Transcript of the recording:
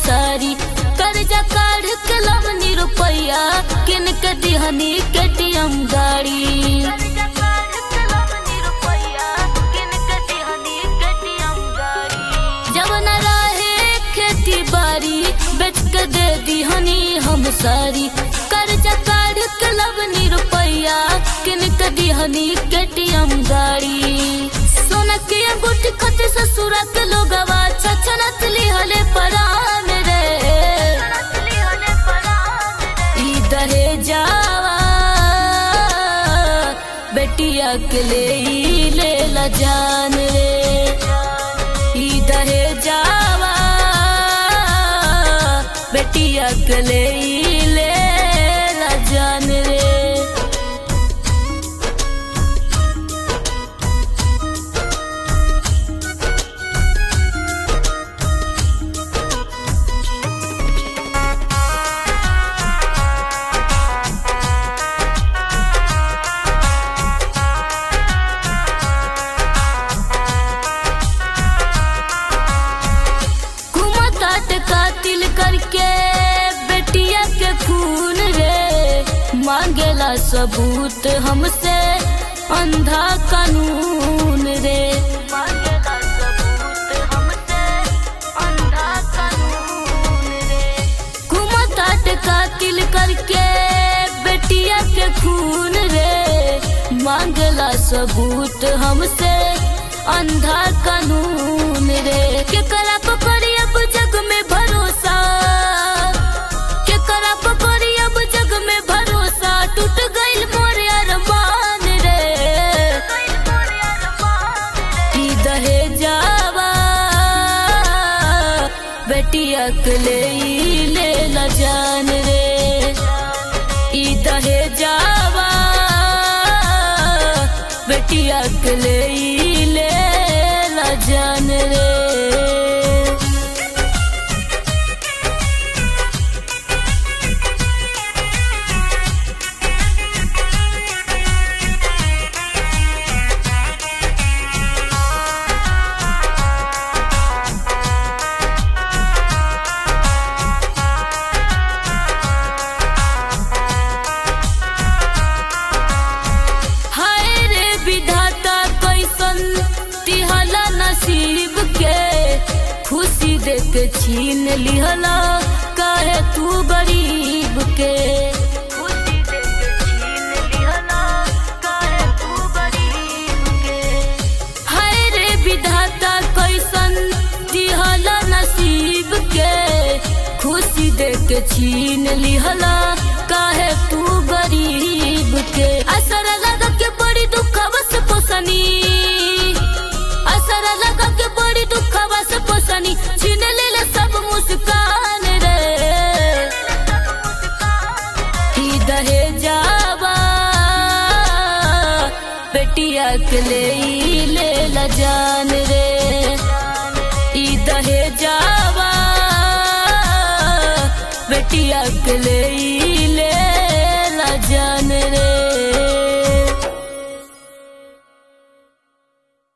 सारी कर्जा काढ़ के लवनी रुपैया किन के दिहनी केटीएम गाड़ी जब न रहे खेती बाड़ी बेच के दे दिहनी हम सारी कर्जा काढ़ के लवनी रुपैया किन के दिहनी केटीएम गाड़ी सोना के अंगूठी खत ससुरा के लोगवा छछनत लिहले परान रे ई दहे जावा बेटिया के ले ई ले ला जान रे ई दहे जावा बेटिया के ले ई ले ला जान रे घुमतात कातिल करके बेटिया के खून रे मांगेला सबूत हमसे अंधा कानून रे मांगेला सबूत हमसे अंधा कानून रे घुमतात कातिल करके बेटिया के खून रे मांगला सबूत हमसे अंधा कानून रे केकरा को करी अब जग में भरोसा केकरा को करी अब जग में भरोसा टूट गइल मोर अरमान रे की दहे जावा बेटिया के ले ई ले ला जान रे ई दहे जावा बेटिया के ले ई ले ला जान रे हाय रे विधाता कैसन तिहला नसीब के खुशी देख छीन लिहला काहे तू गरीब के खुशी देख छीन लिहला काहे तू गरीब के हाय रे विधाता कैसन दिहला नसीब के खुशी देख छीन लिहला काहे तू गरीब के असर लगा के बड़ी दुखवा से पोसनी असर लगा के बड़ी दुखवा से पोसनी छीन लेला सब मुस्कान रे ई दहे जावा बेटिया के ले ई ले ला जान रे ई दहे जावा बेटिया के ले ई ले